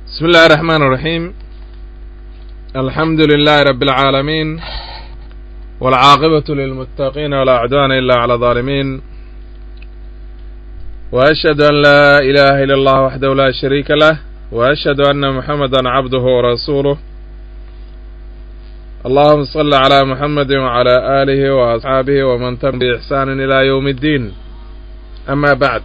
بسم الله الرحمن الرحيم الحمد لله رب العالمين والعاقبة للمتقين ولا عدوان إلا على الظالمين وأشهد أن لا إله إلا الله وحده لا شريك له وأشهد أن محمدا عبده ورسوله اللهم صل على محمد وعلى آله وأصحابه ومن تبع بإحسان إلى يوم الدين أما بعد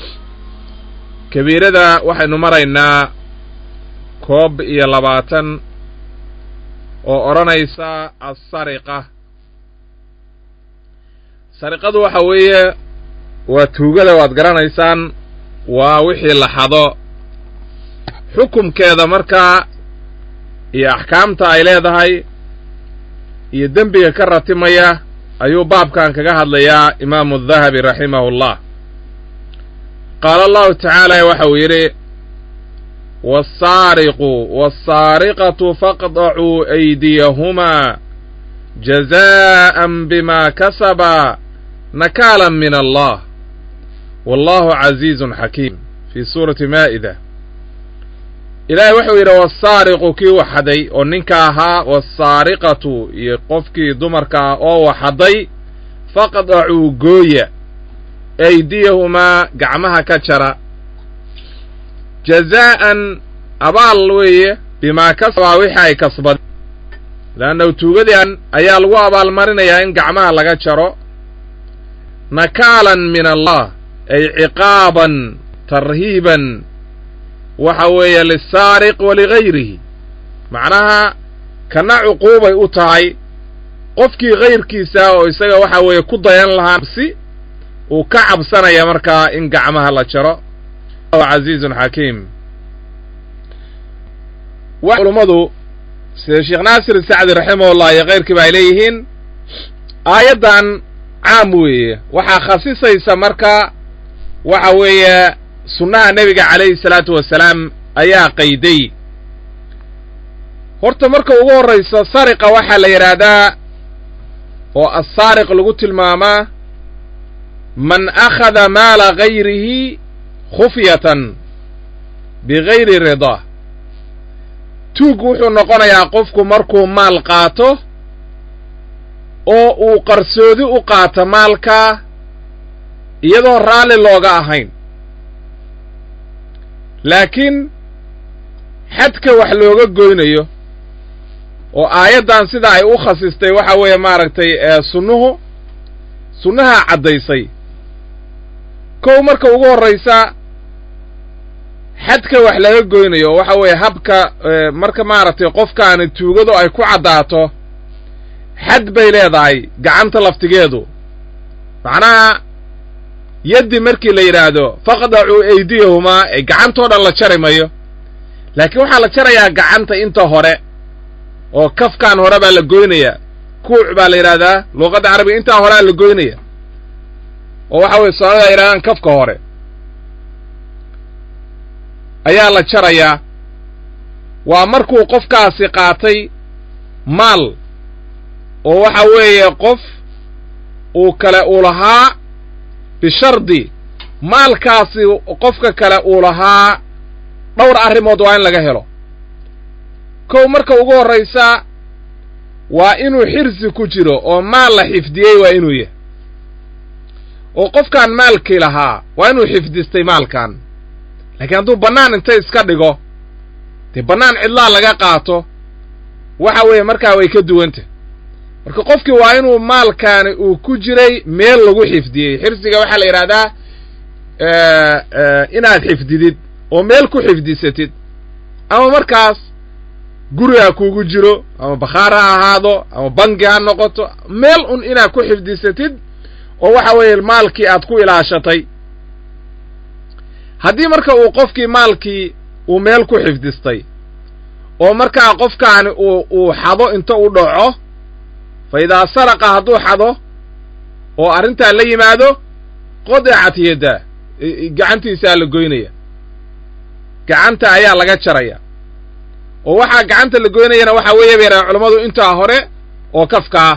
كبيرada waxaynu maraynaa koob iyo labaatan oo odhanaysa assariqa sariqadu waxa weeye waa tuugada waad garanaysaan waa wixii la xado xukumkeeda markaa iyo axkaamta ay leedahay iyo dembiga ka ratimaya ayuu baabkan kaga hadlayaa imaamu dahabi raximahullah qaala allahu tacaala waxa uu yidhi wasaariqu wasaariqatu faqdacuu aydiyahumaa jazaa'an bima kasaba nakaalan min allah wallahu casiizun xakiim fii suurati maa'ida ilaahay wuxuu yidhi wasaariqu kii waxaday oo ninka ahaa wasaariqatu iyo qofkii dumarka ah oo waxaday faqdacuu gooya aydiyahumaa gacmaha ka jara jazaa'an abaal weeye bimaa kasabaa wixii ay kasbadeen leannahu tuugadian ayaa lagu abaalmarinayaa in gacmaha laga jaro nakaalan min allah ay ciqaaban tarhiiban waxa weeye lisaariq waligayrihi macnaha kana cuquubay u tahay qofkii kayrkiisa oo isaga waxa weeye ku dayan lahaa si uu ka cabsanaya markaa in gacmaha la jaro casiizun xakiim wa culummadu sida sheekh naasir sacdi raximahullah iyo kayrkiiba ay leeyihiin aayaddan caam weeye waxaa khasisaysa marka waxa weeye sunnaha nebiga calayhi salaatu wasalaam ayaa qayday horta marka ugu horraysa sariqa waxaa la yidhaahdaa oo assaariq lagu tilmaamaa man akhada maala gayrihi khufyatan bigayri ridaa tuug wuxuu noqonayaa qofku markuu maal qaato oo uu qarsoodi u qaato maalkaa iyadoo raalli looga ahayn laakiin xadka wax looga goynayo oo aayaddan sida ay u khasistay waxa weeye maaragtay sunnuhu sunnahaa caddaysay kow marka ugu horraysa xadka wax laga goynayo waxa weeye habka marka maaragtay qofkaani tuugadu ay ku caddaato xad bay leedahay gacanta laftigeedu macnaha yaddi markii la yidhaahdo faqdacuu aydiyahumaa ee gacantoo dhan la jari mayo laakiin waxaa la jarayaa gacanta inta hore oo kafkan hore baa la goynayaa kuuc baa la yidhahdaa luuqadda carabiga intaa horea la goynaya oo waxa weye soomaalida ay yidhahdaan kafka hore ayaa la jarayaa waa markuu qofkaasi qaatay maal oo waxa weeye qof uu kale uu lahaa bishardi maalkaasi qofka kale uu lahaa dhowr arrimood waa in laga helo kow marka ugu horraysa waa inuu xirsi ku jiro oo maal la xifdiyey waa inuu yahay oo qofkaan maalkii lahaa waa inuu xifdistay maalkan laakiin hadduu bannaan inta iska dhigo dee bannaan cidlaa laga qaato waxa weeye markaa way ka duwantah marka qofkii waa inuu maalkaani uu ku jiray meel lagu xifdiyey xirsiga waxaa la yidhahdaa inaad xifdidid oo meel ku xifdisatid ama markaas guri ha kuugu jiro ama bakhaar ha ahaado ama bangi ha noqoto meel un inaad ku xifdisatid oo waxa weeye maalkii aad ku ilaashatay haddii marka uu qofkii maalkii uu meel ku xifdistay oo markaa qofkaani uu uu xado inta u dhaco fa idaa saraqa hadduu xado oo arrintaa la yimaado qodicat yaddaa gacantiisaa la goynaya gacanta ayaa laga jaraya oo waxaa gacanta la goynayana waxaa weeye bay yidhahdeen culammadu intaa hore oo kafkaa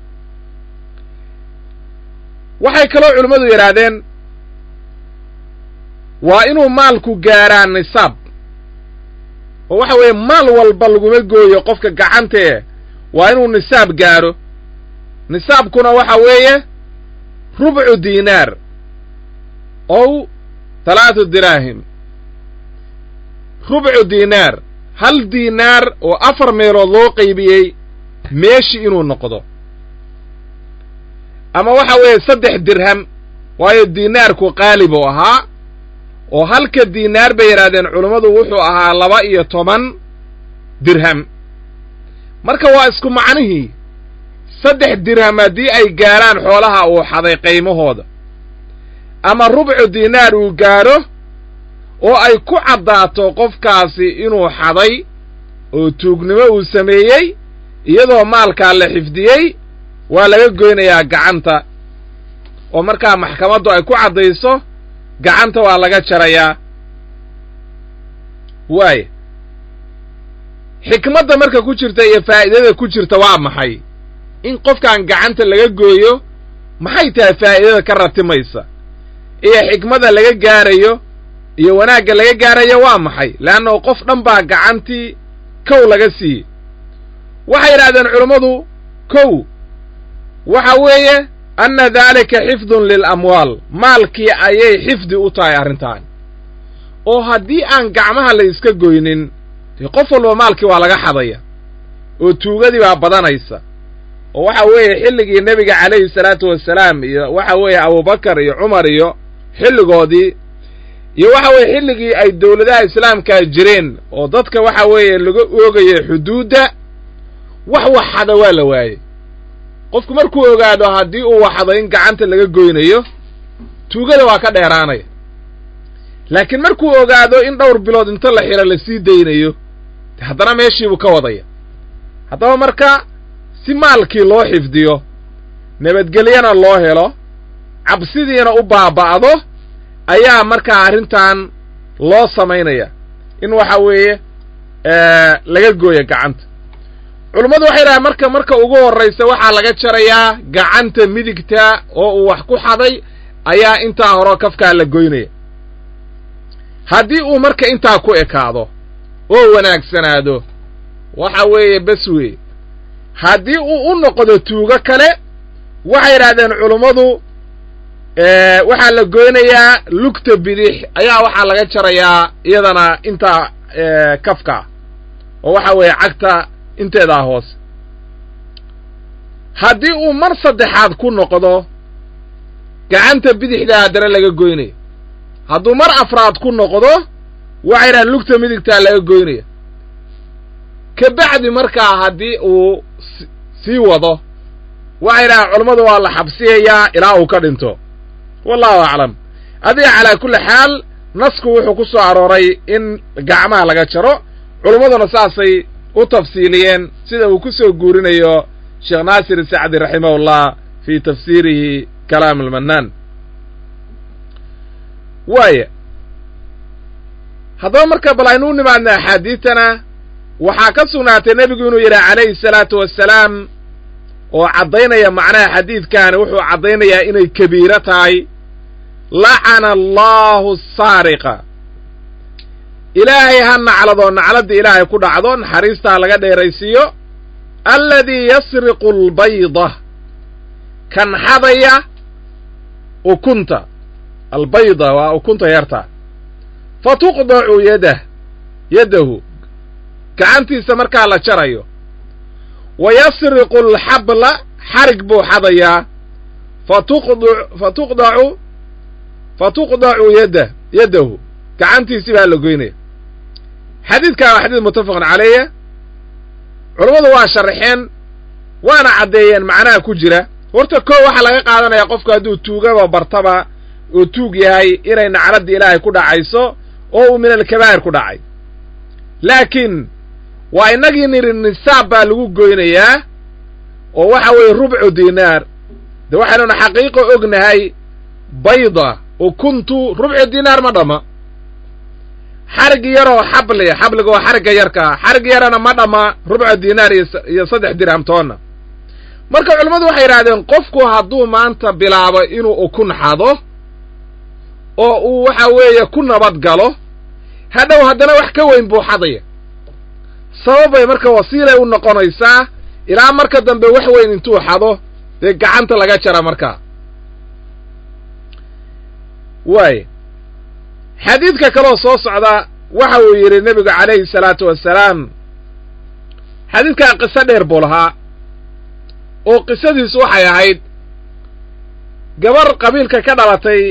waxay kaloo culimmadu yidhaahdeen waa inuu maalku gaaraa nisaab oo waxa weeye maal walba laguma gooyo qofka gacantee waa inuu nisaab gaadho nisaabkuna waxa weeye rubcu diinaar ow talaatu diraahim rubcu diinaar hal diinaar oo afar meelood loo qaybiyey meeshi inuu noqdo ama waxa weeye saddex dirham waayo diinaarku qaalib uu ahaa oo halka diinaar bay yidhahdeen culummadu wuxuu ahaa laba iyo toban dirham marka waa isku macnihii saddex dirham haddii ay gaarhaan xoolaha uu xaday qaymahooda ama rubcu diinaar uu gaadho oo ay ku caddaato qofkaasi inuu xaday oo tuugnimo uu sameeyey iyadoo maalkaa la xifdiyey waa laga goynayaa gacanta oo markaa maxkamaddu ay ku caddayso gacanta waa laga jarayaa waaya xikmadda marka ku jirta iyo faa'iidada ku jirta waa maxay in qofkan gacanta laga gooyo maxay tahay faa'iidada ka ratimaysa iyo xikmada laga gaarayo iyo wanaagga laga gaarayo waa maxay leannahu qof dhan baa gacantii kow laga siiyey waxay yidhahdeen culummadu kow waxa weeye anna daalika xifdun lilamwaal maalkii ayay xifdi u tahay arrintaan oo haddii aan gacmaha la iska goynin dee qof walba maalkii waa laga xadaya oo tuugadii baa badanaysa oo waxa weeye xilligii nebiga calayhi salaatu wasalaam iyo waxa weeye abubakar iyo cumar iyo xilligoodii iyo waxa weeye xilligii ay dowladaha islaamkaa jireen oo dadka waxa weeye laga oogaya xuduudda wax waxada waa la waayey qofku markuu ogaado haddii uu waxdo in gacanta laga goynayo tuugada waa ka dheeraanaya laakiin markuu ogaado in dhowr bilood inta la xiro la sii daynayo haddana meeshiibuu ka wadaya haddaba marka si maalkii loo xifdiyo nabadgelyana loo helo cabsidiina u baaba'do ayaa markaa arrintan loo samaynaya in waxa weeye laga gooyo gacanta culummadu waxay dhahaan marka marka ugu horraysa waxaa laga jarayaa gacanta midigta oo uu wax ku xaday ayaa intaa horo kafkaa la goynaya haddii uu marka intaa ku ekaado oo wanaagsanaado waxa weeye bes wey haddii uu u noqdo tuugo kale waxay yidhahdeen culummadu waxaa la goynayaa lugta bidix ayaa waxaa laga jarayaa iyadana intaa kafka oo waxa weeye cagta inteedaa hoose haddii uu mar saddexaad ku noqdo gacanta bidixdaa haddana laga goynaya hadduu mar afraad ku noqdo waxay yidhahdeen lugta midigtaa laga goynaya ka bacdi markaa haddii uu sii wado waxay yidhahdeen culammadu waa la xabsiyayaa ilaa uu ka dhinto wallahu aclam adiga calaa kulli xaal nasku wuxuu ku soo arooray in gacmaha laga jaro culummaduna saasay u tafsiiliyeen sida uu ku soo guurinayo sheekh naasir sacdi raximahullah fii tafsiirihi kalaam almannaan waaya haddaba marka bal aynu u nimaadna axaadiidtana waxaa ka sugnaatay nebigu inuu yidhaha calayhi salaatu wassalaam oo caddaynaya macnaha xadiidkaani wuxuu caddaynayaa inay kabiiro tahay lacana allaahu saariqa ilaahay ha nacladoo nacladda ilaahay ku dhacdo naxariistaa laga dheeraysiiyo alladii yasriqu albayda kan xadaya ukunta albayda waa ukunta yarta fa tuqdacu yadah yaddahu gacantiisa markaa la jarayo wa yasriqu alxabla xarig buu xadayaa fatuqd fa tuqdacu fa tuqdacu yaddah yaddahu gacantiisii baa la goynaya xadiidkaa waa xadiid muttafaqun caleeya culammadu waa sharaxeen waana caddeeyeen macnaha ku jira horta koo waxaa laga qaadanayaa qofku hadduu tuugaba bartaba oo tuug yahay inay nacladda ilaahay ku dhacayso oo uu min alkabaa'ir ku dhacay laakiin waa innagii nidhi nisaab baa lagu goynayaa oo waxa weeye rubcu diinaar de waxaynuna xaqiiqo ognahay bayda ukuntu rubcu diinaar ma dhamma xarig yaroo xabli xabliga waa xarigga yarkaa xarig yarana ma dhamma rubca diinaar iyo saddex dirham toonna marka culimmadu waxay yidhahdeen qofku hadduu maanta bilaabo inuu ukun xado oo uu waxa weeye ku nabad galo hadhow haddana wax ka weyn buu xadaya sababbay marka wasiilay u noqonaysaa ilaa marka dambe wax weyn intuu xado dee gacanta laga jara markaa waay xadiidka kaloo soo socda waxa uu yidhi nebigu calayhi salaatu wassalaam xadiidkaa qiso dheer buu lahaa oo qisadiisu waxay ahayd gabar qabiilka ka dhalatay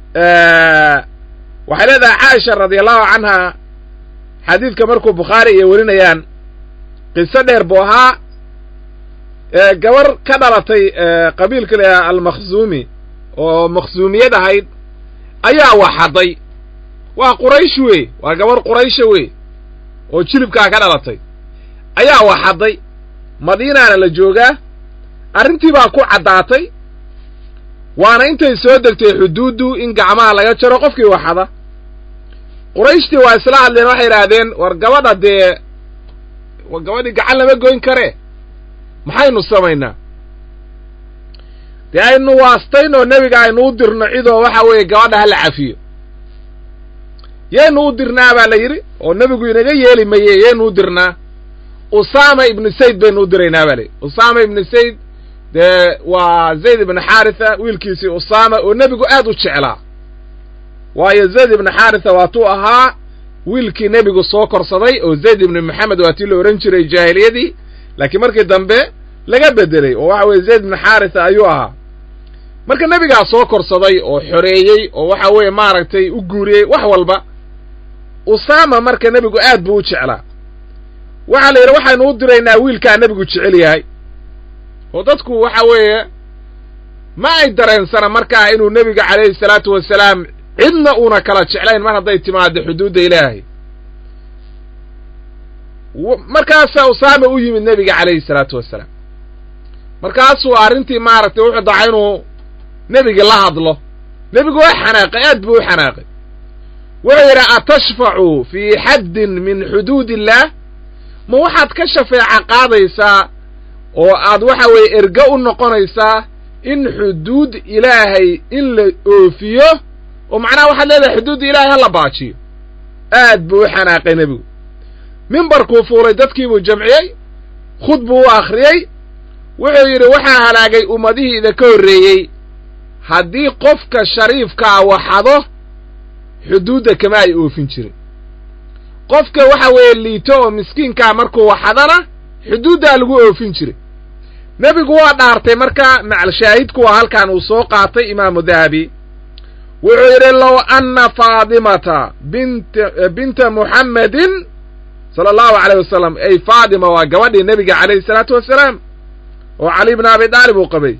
waxay leedahay caaisha radiallahu canha xadiidka markuu bukhaari iyo warinayaan qiso dheer buu ahaa gabar ka dhalatay qabiilka la almakhzuumi oo makhzuumiyad ahayd ayaa waxaday waa quraysh wey waa gabar quraysha wey oo jilibkaa ka dhalatay ayaa waxaday madiinaana la joogaa arrintii baa ku caddaatay waana intay soo degtay xuduuddu in gacmaha laga jaro qofkii waxada qurayshtii waa isla hadleen waxay idhaahdeen war gabadha dee gabadhii gacan lama goyn karee maxaynu samaynaa dee aynu waastayn oo nebiga aynu u dirno cidoo waxa weeye gabadha hala cafiyo yaynu u dirnaa baa la yidhi oo nebigu inaga yeeli maye yaynu u dirnaa usaama ibnu sayd baynu u diraynaa baa la yidhi usaama ibnu sayd dee waa zayd ibnu xaaritha wiilkiisii usaama oo nebigu aad u jeclaa waayo zayd ibnu xaaritha waatuu ahaa wiilkii nebigu soo korsaday oo zayd ibnu maxamed waa tii la odhan jiray jaahiliyadii laakiin markii dambe laga bedelay oo waxa weeye zayd ibnu xaaritha ayuu ahaa marka nebigaa soo korsaday oo xoreeyey oo waxa weeye maaragtay u guuriyey wax walba usaama marka nebigu aad buu u jeclaa waxaa la yidhi waxaynu u diraynaa wiilkaa nebigu jecel yahay oo dadku waxa weeye ma ay dareensana markaa inuu nebiga calayhi salaatu wasalaam cidna uuna kala jeclayn mar hadday timaado xuduudda ilaahay markaasaa usaama u yimid nebiga calayhi salaatu wasalaam markaasuu arrintii maaragtay wuxuu dacay inuu nebigii la hadlo nebigu waa xanaaqay aad buu u xanaaqay wuxuu yidhi atashfacu fii xaddin min xuduud illaah ma waxaad ka shafeeca qaadaysaa oo aad waxa weeye erge u noqonaysaa in xuduud ilaahay in la oofiyo oo macnaha waxaad leedahay xuduudda ilaahay ha la baajiyo aad buu u xanaaqay nebigu mimbarkuu fuulay dadkiibuu jamciyey khud buu u akhriyey wuxuu yidhi waxaa halaagay ummadihii idinka horreeyey haddii qofka shariifkaa waxado xuduudda kama ay oofin jirin qofka waxa weeye liito oo miskiinkaa markuu waxadana xuduuddaa lagu oofin jiray nebigu waa dhaartay marka macalshaahidku waa halkan uu soo qaatay imaamu dahabi wuxuu yidhi low anna faadimata bint binta muxammedin sala allahu calayh wasalam ay faadima waa gabadhii nebiga calayhi salaatu wasalaam oo cali bna abi daalib uu qabay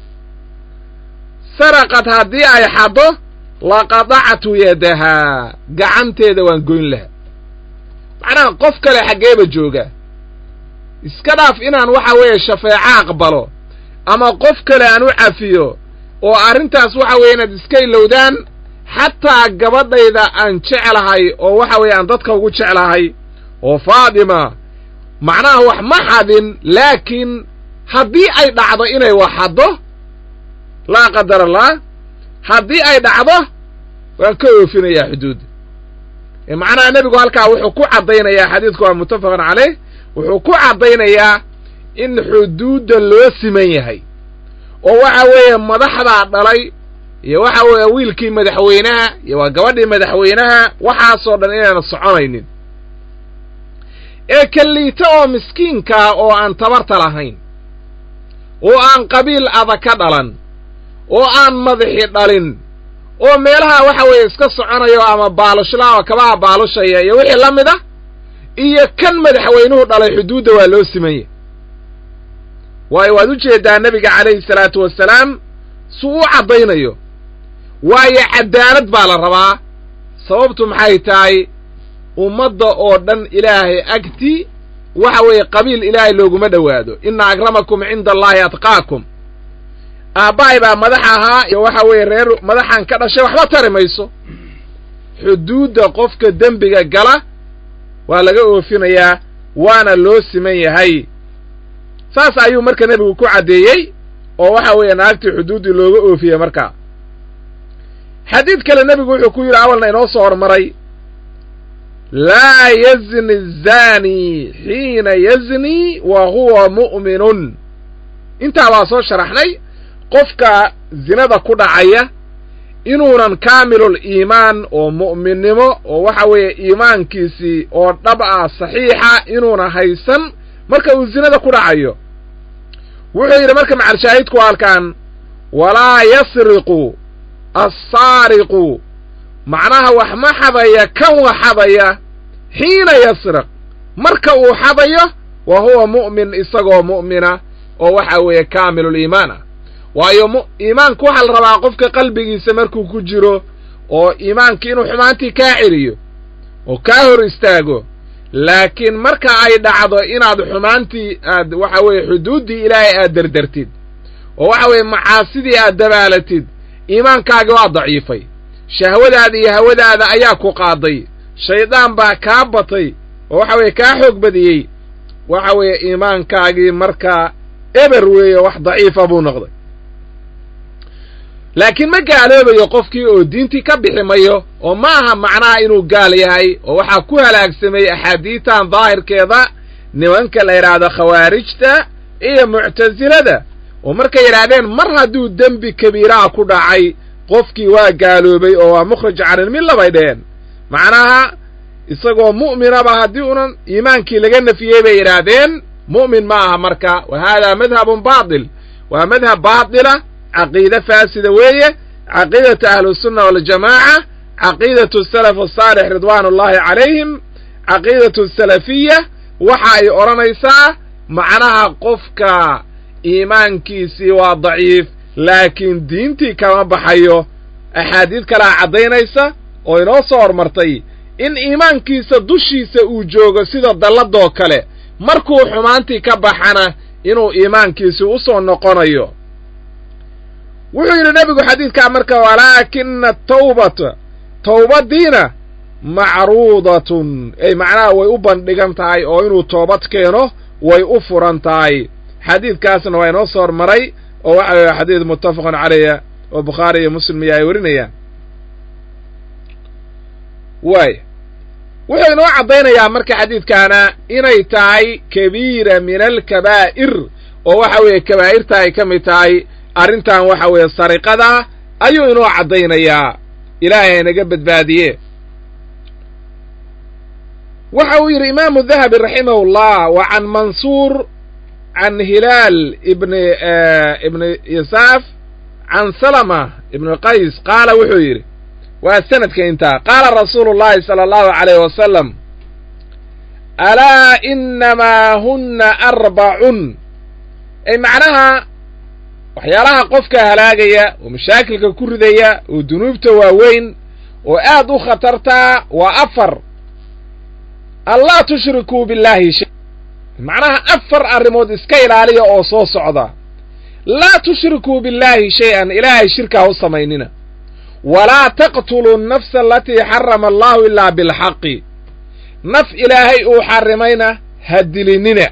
saraqad haddii ay xaddo laqadactu yadahaa gacanteeda waan goyn lahaa macnaha qof kale xaggeeba jooga iska dhaaf inaan waxa weeye shafeeco aqbalo ama qof kale aan u cafiyo oo arrintaas waxa weeye inaad iska ilowdaan xataa gabadhayda aan jeclahay oo waxa weeye aan dadka ugu jeclahay oo faadima macnaha wax ma xadin laakiin haddii ay dhacdo inay wax xaddo laa qadar allah haddii ay dhacdo waan ka oofinayaa xuduudda macnaha nebigu halkaa wuxuu ku caddaynayaa xadiidku waa muttafaqun caleyh wuxuu ku caddaynayaa in xuduudda loo siman yahay oo waxa weeye madaxdaa dhalay iyo waxa weeye wiilkii madaxweynaha iyo waa gabadhii madaxweynaha waxaasoo dhan inayna soconaynin ee kalliita oo miskiinkaa oo aan tabarta lahayn oo aan qabiil adag ka dhalan oo aan madaxi dhalin oo meelaha waxa weeye iska soconayo ama baalushlaa oo kabaha baalushaya iyo wixii la mid a iyo kan madaxweynuhu dhalay xuduudda waa loo simanya waayo waad u jeedaa nebiga calayhi salaatu wasalaam suu u caddaynayo waayo cadaalad baa la rabaa sababtu maxay tahay ummadda oo dhan ilaahay agti waxa weeye qabiil ilaahay looguma dhowaado inna akramakum cinda allaahi atqaakum aabbahay baa madax ahaa iyo waxa weeye reer madaxan ka dhashay waxba tari mayso xuduudda qofka dembiga gala waa laga oofinayaa waana loo siman yahay saas ayuu marka nebigu ku caddeeyey oo waxa weeye naagtii xuduuddii looga oofiyey markaa xadiid kale nebigu wuxuu ku yidhi awalna inoo soo hormaray laa yazni الzani xiina yazni wa huwa mu'minun intaa baa soo sharaxnay qofka zinada ku dhacaya inuunan kaamilul iimaan oo mu'minnimo oo waxa weeye iimaankiisii oo dhab ah saxiixa inuuna haysan marka uu zinada ku dhacayo wuxuu yidhi marka macalshaahidku halkan walaa yasriqu assaariqu macnaha wax ma xadaya kan wa xadaya xiina yasriq marka uu xadayo wa huwa mu'min isagoo mu'mina oo waxa weeye kaamilul iimaan ah waayo iimaanku waxaa la rabaa qofka qalbigiisa markuu ku jiro oo iimaanki inuu xumaantii kaa celiyo oo kaa hor istaago laakiin marka ay dhacdo inaad xumaantii aad waxa weeye xuduuddii ilaahay aad derdertid oo waxa weeye macaasidii aad dabaalatid iimaankaagi waa daciifay shahwadaada iyo hawadaada ayaa ku qaaday shaydaan baa kaa batay oo waxa weeye kaa xoog badiyey waxa weeye iimaankaagii markaa eber weeye wax daciifa buu noqday laakiin ma gaaloobayo qofkii oo diintii ka bixi mayo oo ma aha macnaha inuu gaal yahay oo waxaa ku halaagsamay axaadiitan daahirkeeda nimanka la yidhaahdo khawaarijta iyo muctasilada oo markay yidhaahdeen mar hadduu dembi kabiiraha ku dhacay qofkii waa gaaloobay oo waa mukhrij canilmilla bay dheheen macnaha isagoo mu'minaba haddii unan iimaankii laga nafiyey bay yidhaahdeen mu'min ma aha marka wa haadaa madhabun baatil waa madhab baatila caqiide faasida weeye caqiidatu ahlusunna waljamaaca caqiidatu salaf asaalix ridwaan ullaahi calayhim caqiidatu salafiya waxa ay odhanaysaa macnaha qofka iimaankiisii waa daciif laakiin diintii kama baxayo axaadiid kalea caddaynaysa oo inoo soo hormartay in iimaankiisa dushiisa uu joogo sida dalladoo kale markuu xumaantii ka baxana inuu iimaankiisi u soo noqonayo wuxuu yidhi nebigu xadiidkaa marka walaakina tawbata towbaddiina macruudatun ay macnaha way u bandhigan tahay oo inuu toobad keeno way u furan tahay xadiidkaasna waa inoo soo hormaray oo waxa weeye xadiid muttafaqun caleyha oo bukhaari iyo muslim iyo ay warinayaan waay wuxuu inoo caddaynayaa marka xadiidkaana inay tahay kabiira min alkabaa'ir oo waxa weeye kabaa'irta ay ka mid tahay arrintan waxa weeye sariqada ayuu inoo caddaynayaa ilaahay inaga badbaadiye waxa uu yidhi imaamu dahabi raximahullah wa can mansuur can hilaal ibni ibni yasaaf can salama ibni qays qaala wuxuu yidhi waa sanadka intaa qaala rasuulu llahi sala allahu calayh wasalam alaa inamaa hunna arbacun ay macnaha waxyaalaha qofka halaagaya oo mashaakilka ku ridaya oo dunuubta waaweyn oo aad u khatartaa waa afar anlaa tushrikuu billaahi shay macnaha afar arrimood iska ilaaliya oo soo socda laa tushrikuu billaahi shay-an ilaahay shirkaa u samaynina walaa taqtuluu nafsa alatii xarama allahu ilaa bilxaqi naf ilaahay uu xarrimayna ha dilinina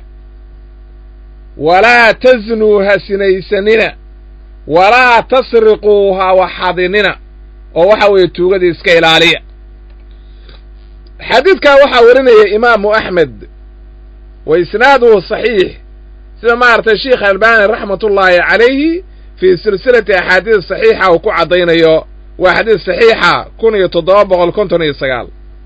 walaa taznuu ha sinaysanina walaa tasriquu ha waxadinina oo waxa weeye tuugadii iska ilaaliya xadiidkaa waxaa warinaya imaamu axmed wa isnaaduhu saxiix sida maaragtay sheikh albani raxmatullaahi calayhi fii silsilati axaadiis saxiixa uu ku caddaynayo waa xadiis saxiixa kun iyo toddoba boqol konton iyo sagaal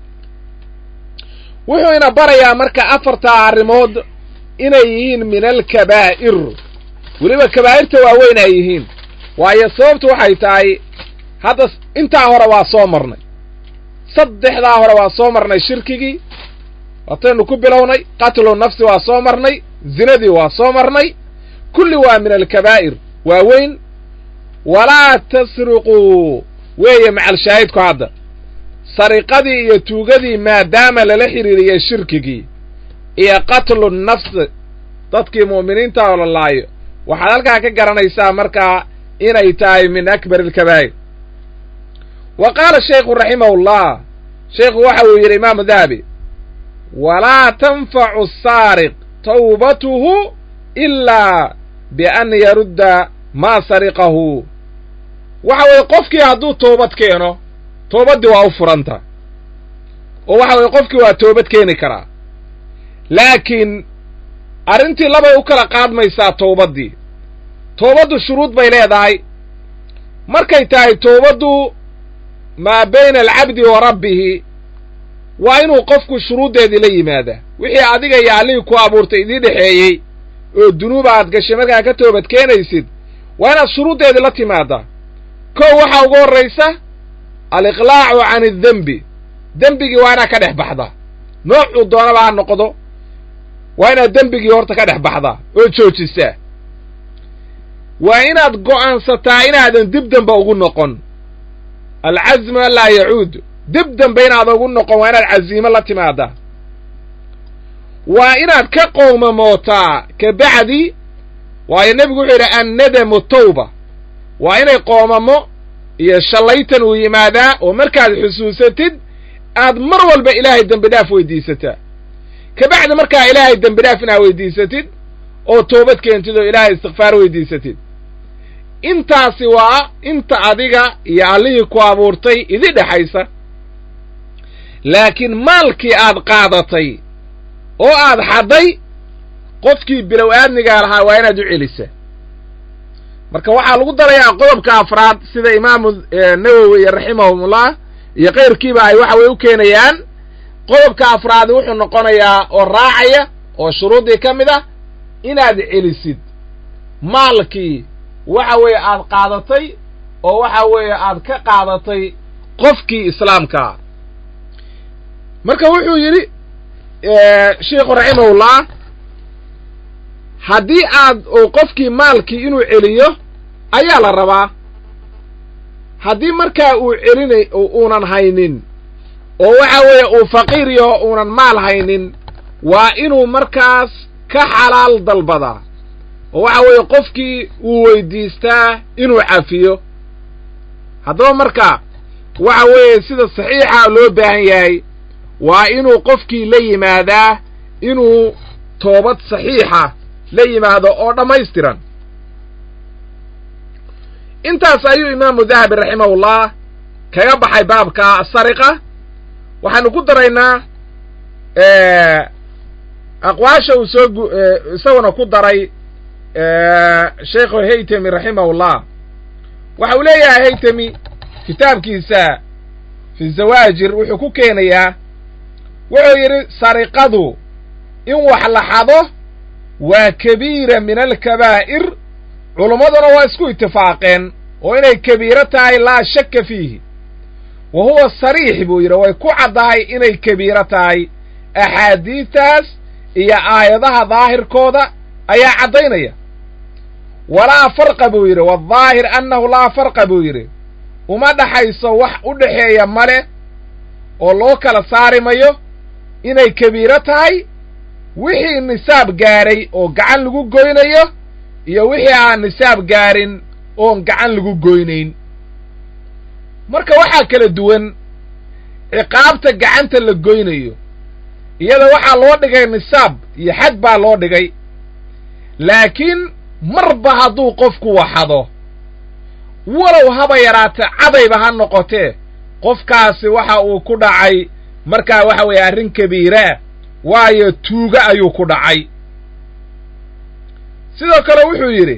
wuxuu ina barayaa marka afartaa arrimood inay yihiin min alkabaa'ir weliba kabaa'irta waaweyn ay yihiin waayo sababtu waxay tahay hadda intaa hore waa soo marnay saddexdaa hore waa soo marnay shirkigii waataynu ku bilownay qatlu nafsi waa soo marnay zinadii waa soo marnay kulli waa min alkabaa'ir waaweyn walaa tasriquu weeye macalshaahidku hadda sariqadii iyo tuugadii maadaama lala xidhiiriyay shirkigii iyo qatlu nafs dadkii mu'miniinta oo la laayo waxaad halkaa ka garanaysaa markaa inay tahay min akbar alkabaa'ir wa qaala shaykhu raximahullah sheikhu waxa uu yidhi imaamu dahabi walaa tanfacu asaariq tawbatuhu ilaa bian yarudda maa sariqahu waxa weeye qofkii hadduu toobad keeno toobaddii waa u furanta oo waxa weye qofkii waa toobad keeni karaa laakiin arrintii labay u kala qaadmaysaa towbaddii toobaddu shuruud bay leedahay markay tahay toobaddu maa bayna alcabdi wa rabbihi waa inuu qofku shuruuddeedii la yimaadaa wixii adiga iyo allihii ku abuurtay idii dhexeeyey oo dunuuba aad gashay markaa ka toobad keenaysid waa inaad shuruuddeedii la timaadaa kow waxaa ugu horraysa aliqlaacu can addembi dembigii waa inaad ka dhex baxdaa noocuu doonaba ha noqdo waa inaad dembigii horta ka dhex baxdaa oo joojisaa waa inaad go'aansataa inaadan dib dambe ugu noqon alcazmu an laa yacuud dib dambe inaad ugu noqon waa inaad caziimo la timaadaa waa inaad ka qoomamootaa ka bacdi waayo nebigu wuxuu yidhi annadamu tawba waa inay qoomamo iyo shallaytan uu yimaadaa oo markaad xusuusatid aad mar walba ilaahay dembi dhaaf weydiisataa ka bacdi markaa ilaahay dembi dhaaf inaad weydiisatid oo toobad keentid oo ilaahay istikfaar weydiisatid intaasi waa inta adiga iyo allihii ku abuurtay idi dhexaysa laakiin maalkii aad qaadatay oo aad xadday qofkii bilow aadmigaa lahaa waa inaad u celisaa marka waxaa lagu darayaa qodobka afraad sida imaamu nawowi raximahumullah iyo kayrkiiba ay waxa weye u keenayaan qodobka afraadi wuxuu noqonayaa oo raacaya oo shuruuddii ka mid ah inaad celisid maalkii waxa weeye aad qaadatay oo waxa weeye aad ka qaadatay qofkii islaamkaa marka wuxuu yidhi sheikhu raximahullah haddii aad qofkii maalkii inuu celiyo ayaa la rabaa haddii markaa uu celinay uunan haynin oo waxa weeye uu faqiir yaho uunan maal haynin waa inuu markaas ka xalaal dalbadaa oo waxa weeye qofkii uu weydiistaa inuu cafiyo haddaba marka waxa weeye sida saxiixa loo baahan yahay waa inuu qofkii la yimaadaa inuu toobad saxiixa la yimaado oo dhammaystiran intaas ayuu imaamu dahabi raximahullah kaga baxay baabka asariqa waxaanu ku daraynaa aqwaasha uu soo isaguna ku daray sheikhu haytami raximahullah waxa uu leeyahay haytami kitaabkiisa fi zawaajir wuxuu ku keenayaa wuxuu yidhi sariqadu in wax la xado waa kabiira min alkabaa'ir culummaduna waa isku itifaaqeen oo inay kabiiro tahay laa shakka fiihi wa huwa sariix buu yidhi way ku caddahay inay kabiiro tahay axaadiidtaas iyo aayadaha daahirkooda ayaa caddaynaya walaa farqa buu yidhi wadaahir annahu laa farqa buu yidhi uma dhaxayso wax u dhexeeya male oo loo kala saari mayo inay kabiiro tahay wixii nisaab gaadhay oo gacan lagu goynayo iyo wixii aan nisaab gaarin oon gacan lagu goynayn marka waxaa kala duwan ciqaabta gacanta la goynayo iyada waxaa loo dhigay nisaab iyo xad baa loo dhigay laakiin marba hadduu qofku waxado walow haba yaraate cadayba ha noqotee qofkaasi waxa uu ku dhacay markaa waxa weeye arrin kabiiraa waayo tuuga ayuu ku dhacay sidoo kale wuxuu yidhi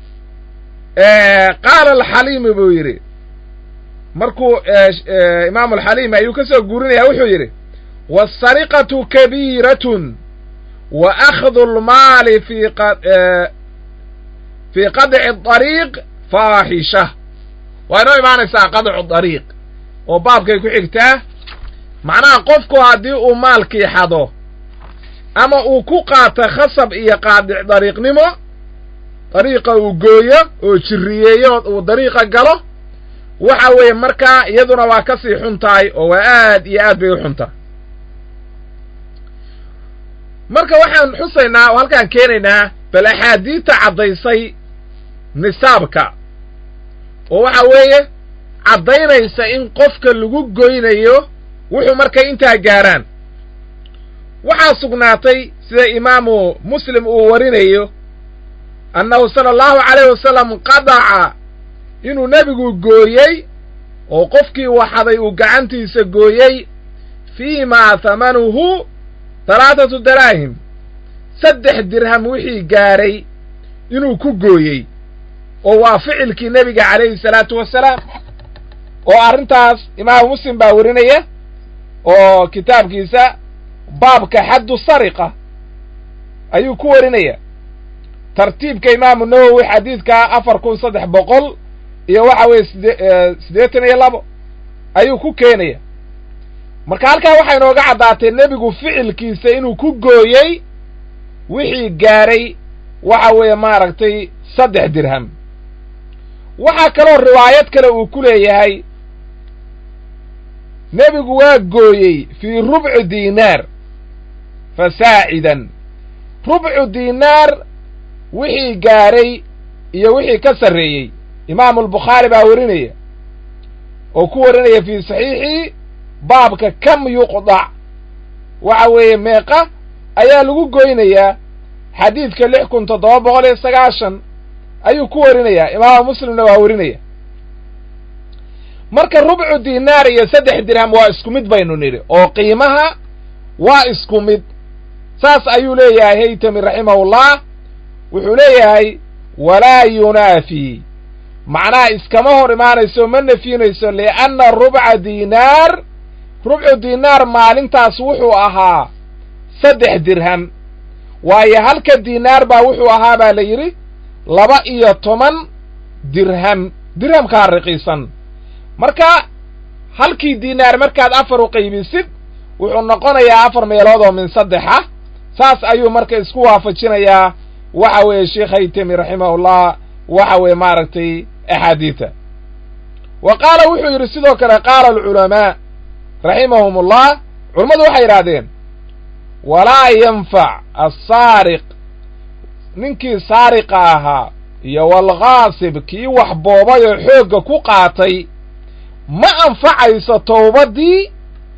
qaala alxaliimi buu yidhi markuu imaamu alxaliimi ayuu ka soo guurinaya wuxuu yidhi waasariqatu kabiiratun wa akhdu almaali fi fii qadci dariiq faaxisha waa inoo imaanaysaa qadcu dariiq oo baabkay ku xigtaa macnaha qofku haddii uu maalkii xado ama uu ku qaato khasab iyo qaadic dariiqnimo dariiqa uu gooyo oo jirriyeeyo uu dariiqa galo waxa weeye markaa iyaduna waa ka sii xun tahay oo waa aad iyo aad bay u xun tahay marka waxaan xusaynaa oo halkaan keenaynaa bal axaadiidta caddaysay nisaabka oo waxa weeye caddaynaysa in qofka lagu goynayo wuxuu markay intaa gaaraan waxaa sugnaatay sida imaamu muslim uu warinayo annahu sala allahu calayh wasalam qadaca inuu nebigu gooyey oo qofkii waxaday uu gacantiisa gooyey fii maa hamanuhu talaatatu daraahim saddex dirham wixii gaadhay inuu ku gooyey oo waa ficilkii nebiga calayhi salaatu wasalaam oo arrintaas imaamu muslim baa werinaya oo kitaabkiisa baabka xaddu sariqa ayuu ku warinaya tartiibka imaamu nawowi xadiidka afar kun saddex boqol iyo waxa weeye side siddeetan iyo labo ayuu ku keenaya marka halkaa waxay inooga caddaatay nebigu ficilkiisa inuu ku gooyey wixii gaadhay waxa weeye maaragtay saddex dirham waxaa kaloo riwaayad kale uu ku leeyahay nebigu waa gooyey fii rubci diinaar fasaacidan rubcu diinaar wixii gaadhay iyo wixii ka sarreeyey imaamu albukhaari baa werinaya oo ku warinaya fii saxiixii baabka kam yuqdac waxa weeye meeqa ayaa lagu goynayaa xadiidka lix kun toddoba boqol iyo sagaashan ayuu ku warinayaa imaamu muslimna waa werinaya marka rubcu diinaar iyo saddex dirham waa isku mid baynu nidhi oo qiimaha waa isku mid saas ayuu leeyahay haytami raximahullah wuxuu leeyahay walaa yunaafii macnaha iskama hor imaanayso ma nafyinayso lianna rubca diinaar rubcu diinaar maalintaas wuxuu ahaa saddex dirham waayo halka diinaar baa wuxuu ahaa baa la yidhi laba iyo toban dirham dirhamkaa riqiisan marka halkii diinaar markaad afar u qaybisid wuxuu noqonayaa afar meelood oo min saddexa saas ayuu marka isku waafajinayaa waxa weeye sheekh haytami raximahullah waxa weeye maaragtay axaadiida wa qaala wuxuu yidhi sidoo kale qaala alculamaa raximahum ullah culammadu waxay yidhahdeen walaa yanfac assaariq ninkii saariqa ahaa iyo walghaasib kii wax boobay oo xoogga ku qaatay ma anfacayso towbaddii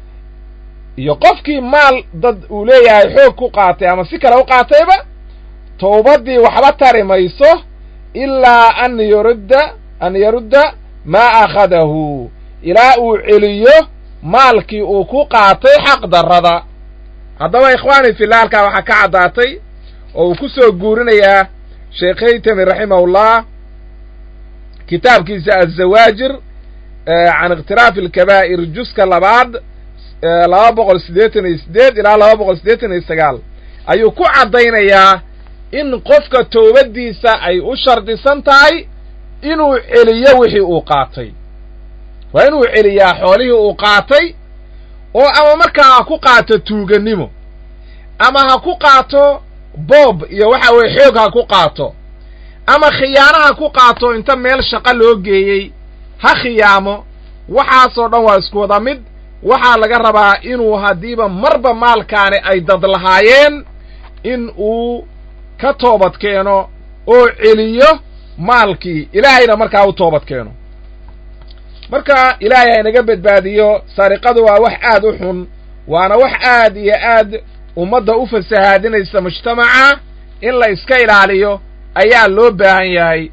iyo qofkii maal dad uu leeyahay xoog ku qaatay ama si kale u qaatayba towbaddii waxba tari mayso ilaa an yurudda an yarudda maa akhadahu ilaa uu celiyo maalkii uu ku qaatay xaq darrada haddaba ikhwaani fillah halkaa waxaa ka caddaatay oo uu ku soo guurinayaa sheekh haytami raximahullah kitaabkiisa azawaajir can ikhtilaafi alkabaa'ir juska labaad laba boqol siddeetan iyo siddeed ilaa laba boqol siddeetan iyo sagaal ayuu ku caddaynayaa in qofka toobaddiisa ay u shardisan tahay inuu celiyo wixii uu qaatay waa inuu celiyaa xoolihii uu qaatay oo ama markaa ha ku qaato tuugannimo ama ha ku qaato boob iyo waxa weeye xoog ha ku qaato ama khiyaano ha ku qaato inta meel shaqo loo geeyey ha khiyaamo waxaasoo dhan waa isku wada mid waxaa laga rabaa inuu haddiiba marba maalkaani ay dad lahaayeen in uu ka toobad keeno oo celiyo maalkii ilaahayna markaa u toobad keeno marka ilaahay haynaga badbaadiyo sariqadu waa wax aad u xun waana wax aad iyo aad ummadda u fasahaadinaysa mujtamaca in la iska ilaaliyo ayaa loo baahan yahay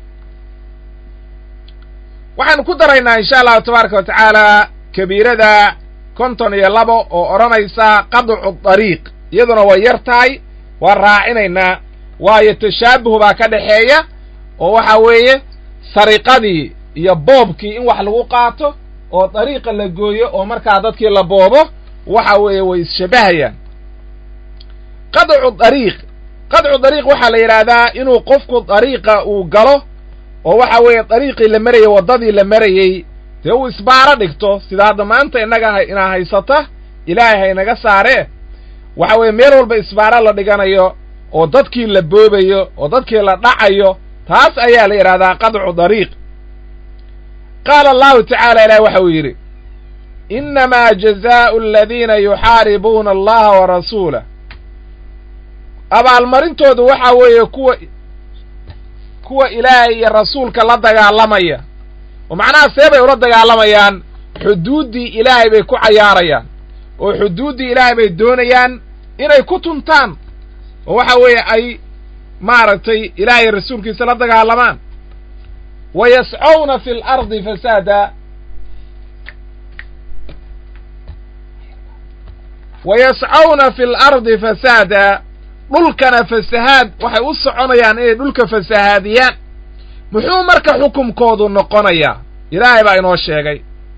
waxaanu ku daraynaa insha allahu tabaaraka wa tacaala kabiirada konton iyo labo oo odhanaysa qadcu dariiq iyaduna way yar tahay waan raacinaynaa waayo tashaabuh baa ka dhexeeya oo waxa weeye sariqadii iyo boobkii in wax lagu qaato oo dariiqa la gooyo oo markaa dadkii la boobo waxa weeye way isshabahayaan qadcu dariiq qadcu dariiq waxaa la yidhaahdaa inuu qofku dariiqa uu galo oo waxa weeye dariiqii la marayey waddadii la marayey dee uu isbaaro dhigto sida hadda maanta innaga inaa haysata ilaahay haynaga saaree waxa weeye meel walba isbaaro la dhiganayo oo dadkii la boobayo oo dadkii la dhacayo taas ayaa la yidhahdaa qadcu dariiq qaala allahu tacaala ilahi waxa uu yidhi innamaa jazaa'u aladiina yuxaaribuuna allaha wa rasuulah abaalmarintoodu waxa weeye kuwa kuwa ilaahay iyo rasuulka la dagaalamaya oo macnaha see bay ula dagaalamayaan xuduuddii ilaahay bay ku cayaarayaan oo xuduuddii ilaahay bay doonayaan inay ku tuntaan oo waxa weeye ay maaragtay ilaahay rasuulkiisa la dagaalamaan wa yascowna fi alardi fasaada wa yascawna fi lardi fasaada dhulkana fasahaad waxay u soconayaan inay dhulka fasahaadiyaan muxuu marka xukumkoodu noqonayaa ilaahay baa inoo sheegay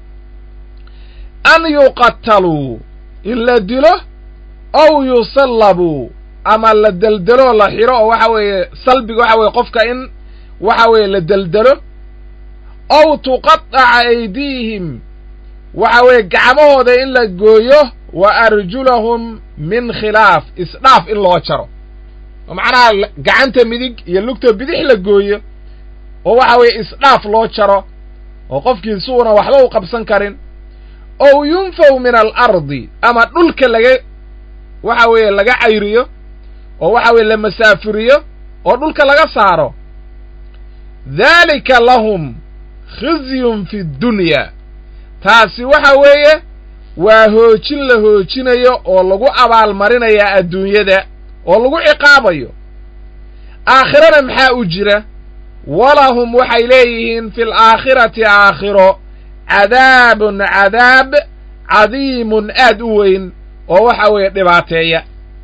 an yuqataluu in la dilo ow yusallabuu ama la deldelo la xiro oo waxa weeye salbiga waxa weeye qofka in waxa weeye la deldelo ow tuqataca aydiihim waxa weeye gacmahooda in la gooyo wa arjulahum min khilaaf isdhaaf in loo jaro oo macnaha gacanta midig iyo lugta bidix la gooyo oo waxa weeye isdhaaf loo jaro oo qofkii suuna waxba u qabsan karin ow yunfaw min alardi ama dhulka laga waxa weeye laga cayriyo oo waxa weeye la masaafuriyo oo dhulka laga saaro daalika lahum khizyun fi dunya taasi waxa weeye waa hoojin la hoojinayo oo lagu abaalmarinayaa adduunyada oo lagu ciqaabayo aakhirana maxaa u jira walahum waxay leeyihiin fi alaakhirati aakhiro cadaabun cadaab cadiimun aad u weyn oo waxa weeye dhibaateeya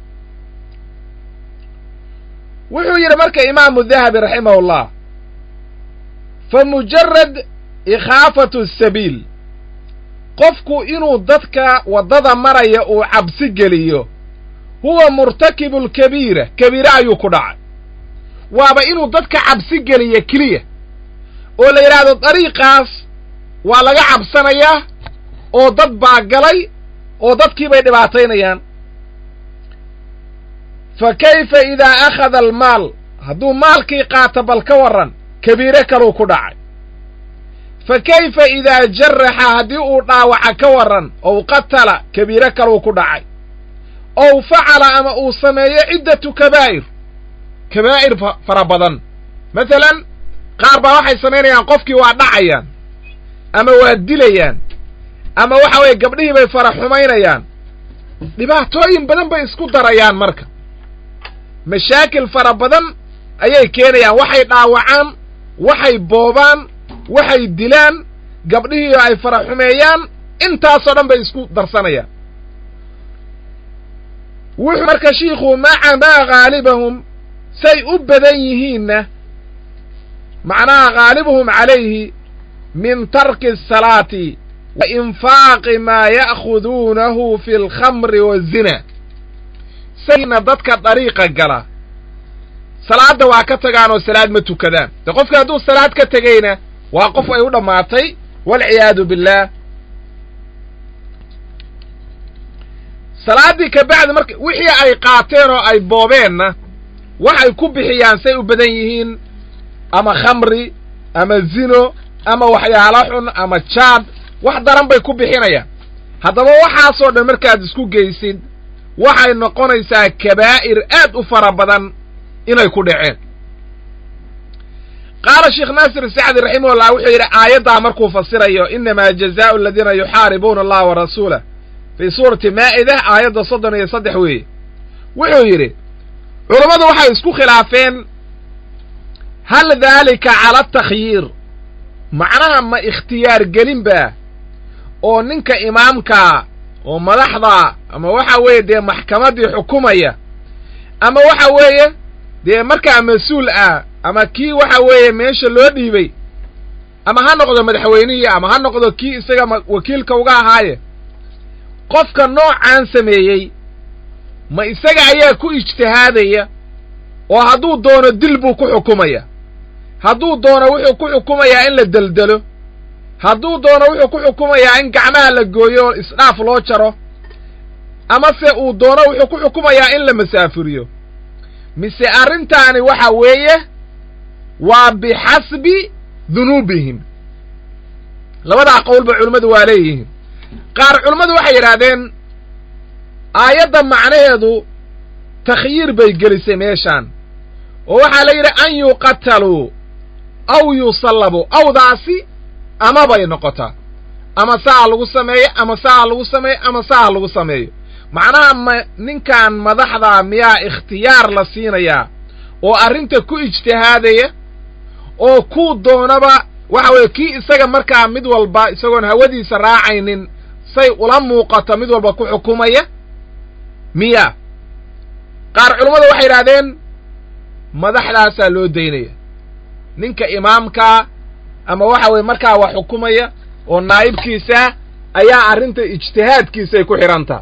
wuxuu yidhi marka imaamu dahabi raximahullah fa mujarad ikhaafatu sabiil qofku inuu dadka waddada maraya uu cabsi geliyo huwa murtakibu lkabiira kabiire ayuu ku dhacay waaba inuu dadka cabsi geliyo keliya oo la yidhaahdo dariiqaas waa laga cabsanayaa oo dad baa galay oo dadkii bay dhibaataynayaan fa kayfa idaa akhada almaal hadduu maalkii qaato bal ka warran kabiire kaluu ku dhacay fa kayfa idaa jaraxa haddii uu dhaawaca ka warran ow qatala kabiire kaluu ku dhacay ow facala ama uu sameeyo ciddatu kabaa'ir kabaa'ir fara badan masalan qaar baa waxay samaynayaan qofkii waa dhacayaan ama waa dilayaan ama waxa weeye gabdhihii bay fara xumaynayaan dhibaatooyin badan bay isku darayaan marka mashaakil fara badan ayay keenayaan waxay dhaawacaan waxay boobaan waxay dilaan gabdhihii ay fara xumeeyaan intaasoo dhan bay isku darsanayaan wuxuu marka shiikhu maca maa haalibahum say u badan yihiinna macnaha haalibuhum calayhi min tarki asalaati wa infaaqi maa ya'khuduunahu fi alkhamri waazina sayna dadka dariiqa gala salaadda waa ka tagaan oo salaad ma tukadaan de qofka hadduu salaad ka tegayna waa qof ay u dhammaatay waalciyaadu billaah salaaddii ka bacdi marka wixii ay qaateen oo ay boobeenna waxay ku bixiyaan say u badan yihiin ama khamri ama zino ama waxyaalo xun ama jaad wax daran bay ku bixinayaan haddaba waxaasoo dhan markaad isku geysid waxay noqonaysaa kabaa'ir aad u fara badan inay ku dhaceen qaala sheekh naasir sacdi raximahullah wuxuu yidhi aayaddaa markuu fasirayo inamaa jazaa'u aladiina yuxaaribuuna allaha wa rasuulah fii suurati maa'ida aayadda soddon iyo saddex weeye wuxuu yidhi culammadu waxay isku khilaafeen hal daalika cala atakhyiir macnaha ma ikhtiyaar gelin baa oo ninka imaamkaa oo madaxda ama waxa weeye dee maxkamaddii xukumaya ama waxa weeye dee markaa mas-uul ah ama kii waxa weeye meesha loo dhiibay ama ha noqdo madaxweynihii ama ha noqdo kii isaga wakiilka uga ahaaye qofka noocaan sameeyey ma isaga ayaa ku ijtihaadaya oo hadduu doono dil buu ku xukumaya hadduu doono wuxuu ku xukumayaa in la deldelo hadduu doono wuxuu ku xukumayaa in gacmaha la gooyo oo isdhaaf loo jaro amase uu doono wuxuu ku xukumayaa in la masaafuriyo mise arrintaani waxa weeye waa bixasbi dunuubihim labadaa qowlba culimmadu waa leeyihiin qaar culimmadu waxay yidhaahdeen aayadda macnaheedu takhyiir bay gelisay meeshaan oo waxaa la yidhi an yuqataluu aw yusallabuu awdaasi ama bay noqotaa ama saa lagu sameeyo ama saa lagu sameeyo ama saa lagu sameeyo macnaha ma ninkan madaxdaa miyaa ikhtiyaar la siinayaa oo arrinta ku ijtihaadaya oo kuu doonaba waxa weeye kii isaga markaa mid walba isagoon hawadiisa raacaynin say ula muuqato mid walba ku xukumaya miya qaar culummada waxay yidhahdeen madaxdaasaa loo daynaya ninka imaamkaa ama waxa weye markaa wax xukumaya oo naa'ibkiisa ayaa arrinta ijtihaadkiisay ku xidhantaa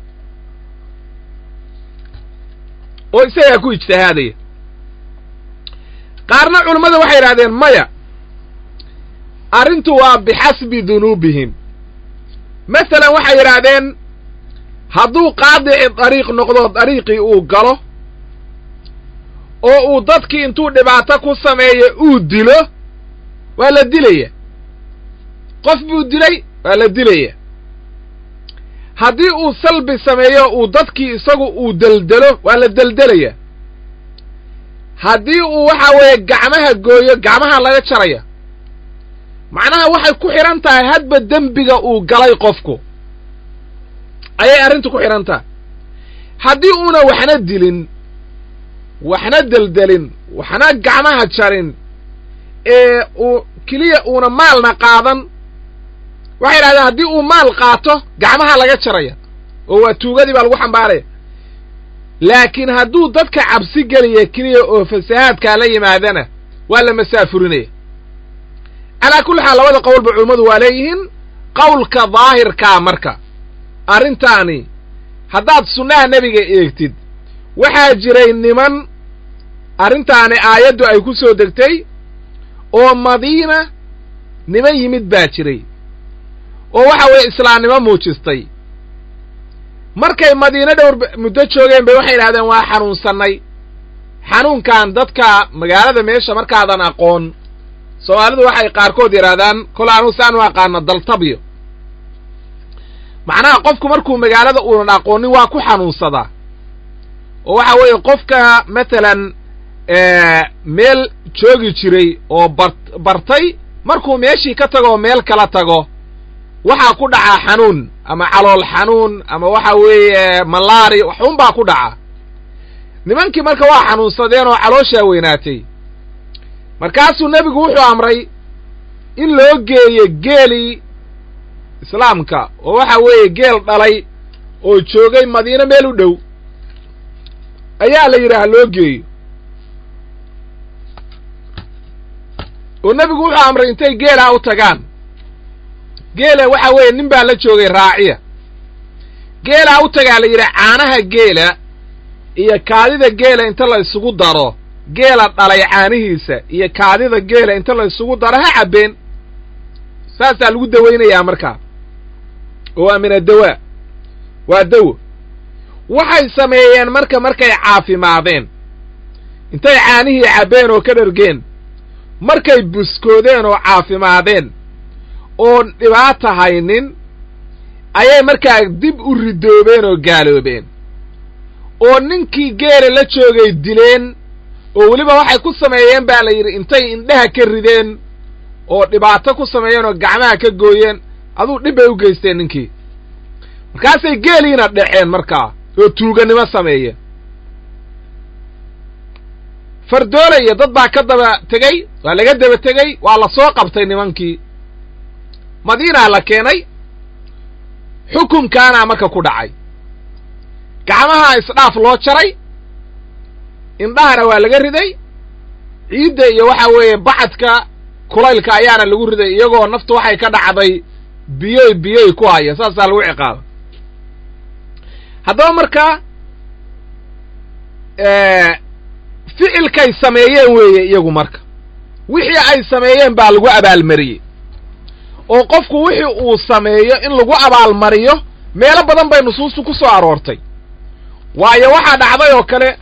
oo isagaa ku ijtihaadaya qaarna culummada waxay yidhahdeen maya arrintu waa bixasbi dunuubihim masalan waxay yidhaahdeen hadduu qaadici dariiq noqdo dariiqii uu galo oo uu dadkii intuu dhibaato ku sameeyo uu dilo waa la dilaya qof buu dilay waa la dilaya haddii uu salbi sameeyo uu dadkii isagu uu deldelo waa la deldelaya haddii uu waxa weeye gacmaha gooyo gacmaha laga jaraya macnaha waxay ku xidhan tahay hadba dembiga uu galay qofku ayay arrintu ku xidhan tahay haddii uuna waxna dilin waxna deldelin waxna gacmaha jarin ee uu keliya uuna maalna qaadan waxay yidhahdeen haddii uu maal qaato gacmaha laga jaraya oo waa tuugadii baa lagu xambaaraya laakiin hadduu dadka cabsi geliya keliya oo fasahaadkaa la yimaadana waa la masaafurinaya calaa kulli xaal labada qowlba culummadu waa leeyihiin qowlka daahirkaa marka arrintaani haddaad sunnaha nebiga eegtid waxaa jiray niman arrintaani aayaddu ay ku soo degtay oo madiina niman yimid baa jiray oo waxa weeye islaamnimo muujistay markay madiine dhowr muddo joogeen bay waxay yidhahdeen waa xanuunsannay xanuunkan dadka magaalada meesha markaadan aqoon soomaalidu waxay qaarkood yidhahdaan kol anu saanu aqaano daltabyo macnaha qofku markuu magaalada uunan aqoonin waa ku xanuunsadaa oo waxa weeye qofka matalan meel joogi jiray oo bar bartay markuu meeshii ka tago oo meel kala tago waxaa ku dhacaa xanuun ama calool xanuun ama waxa weeye malaari waxun baa ku dhaca nimankii marka waa xanuunsadeen oo calooshaa weynaatay markaasuu nebigu wuxuu amray in loo geeyo geelii islaamka oo waxa weeye geel dhalay oo joogay madiine meel u dhow ayaa la yidhaah loo geeyo oo nebigu wuxuu amray intay geelaa u tagaan geela waxa weeye nin baa la joogay raaciya geelaa u tagaa la yidhi caanaha geela iyo kaadida geela inta la isugu daro geela dhalay caanihiisa iyo kaadida geela inta la isugu daro ha cabbeen saasaa lagu dawaynayaa markaa oo waa min addawaa waa dawo waxay sameeyeen marka markay caafimaadeen intay caanihii cabbeen oo ka dhargeen markay buskoodeen oo caafimaadeen oon dhibaata haynin ayay markaa dib u ridoobeen oo gaaloobeen oo ninkii geela la joogay dileen oo weliba waxay ku sameeyeen baa la yidhi intay indhaha ka rideen oo dhibaato ku sameeyeen oo gacmaha ka gooyeen aduu dhib bay u geysteen ninkii markaasay geeliina dhaceen markaa oo tuuganimo sameeyeen fardoolaya dad baa ka daba tegey waa laga daba tegey waa la soo qabtay nimankii madiinaa la keenay xukunkaanaa marka ku dhacay gacmaha isdhaaf loo jaray indhahana waa laga riday ciidda iyo waxa weeye bacadka kulaylka ayaana lagu riday iyagoo naftu waxay ka dhacday biyoy biyoy ku haya saasaa lagu ciqaaba haddaba marka ficilkay sameeyeen weeye iyagu marka wixii ay sameeyeen baa lagu abaalmariyey oo qofku wixii uu sameeyo in lagu abaalmariyo meelo badan bay nusuustu ku soo aroortay waayo waxaa dhacday oo kale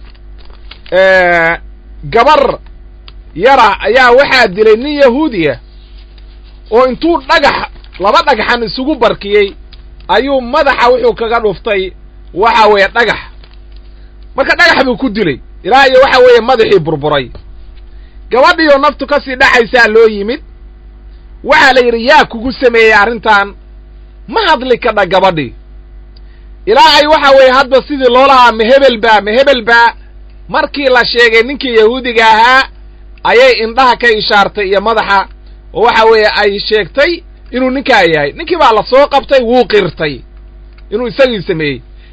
gabar yara ayaa waxaa dilay nin yahuudiya oo intuu dhagax laba dhagaxan isugu barkiyey ayuu madaxa wuxuu kaga dhuftay waxa weeye dhagax marka dhagax buu ku dilay ilaa iyo waxa weeye madaxii burburay gabadhiioo naftu ka sii dhaxaysaa loo yimid waxaa la yidhi yaa kugu sameeyey arrintan ma hadli kadha gabadhii ilaa ay waxa weeye hadba sidii loolahaa mahebel baa mahebel baa markii la sheegay ninkii yahuudiga ahaa ayay indhaha ka ishaartay iyo madaxa oo waxa weeye ay sheegtay inuu ninkaa yahay ninkii baa la soo qabtay wuu qirtay inuu isagii sameeyey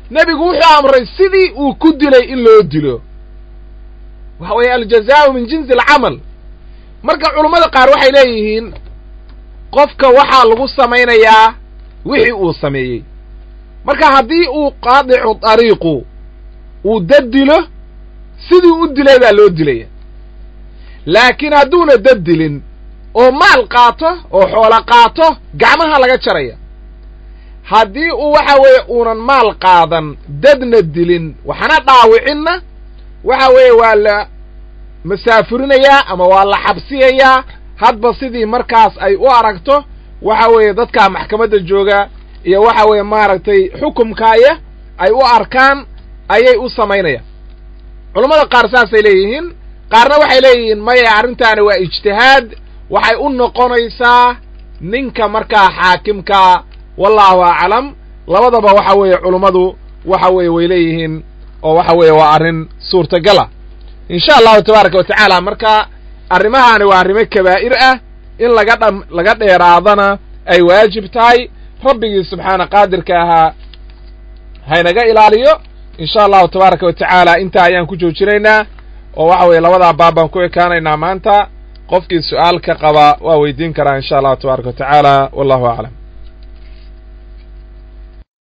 nebigu wuxuu amray sidii uu ku dilay in loo dilo waxa weeye aljazaau min jinsi alcamal marka culummada qaar waxay leeyihiin qofka waxaa lagu samaynayaa wixii uu sameeyey marka haddii uu qaadicu dariiqu uu dad dilo sidii u dilay baa loo dilaya laakiin hadduuna dad dilin oo maal qaato oo xoolo qaato gacmaha laga jaraya haddii uu waxa weeye uunan maal qaadan dadna dilin waxna dhaawicinna waxa weeye waa la masaafurinayaa ama waa la xabsiyayaa hadba sidii markaas ay u aragto waxa weeye dadkaa maxkamadda jooga iyo waxa weeye maaragtay xukumkaaya ay u arkaan ayay u samaynayaan culammada qaar saasay leeyihiin qaarna waxay leeyihiin maya arrintaani waa ijtihaad waxay u noqonaysaa ninka markaa xaakimkaa wallahu aclam labadaba waxa weeye culummadu waxa weeye way leeyihiin oo waxa weeye waa arrin suurtagala insha allahu tabaaraka wa tacaala marka arrimahaani waa arrimo kabaa'ir ah in laga dha laga dheeraadana ay waajib tahay rabbigii subxaana qaadirka ahaa haynaga ilaaliyo insha allahu tabaaraka wa tacaala intaa ayaan ku joojinaynaa oo waxa weeye labadaa baab baan ku ekaanaynaa maanta qofkii su'aal ka qaba waa weydiin karaa insha allahu tabaaraka wa tacaala wallahu aclam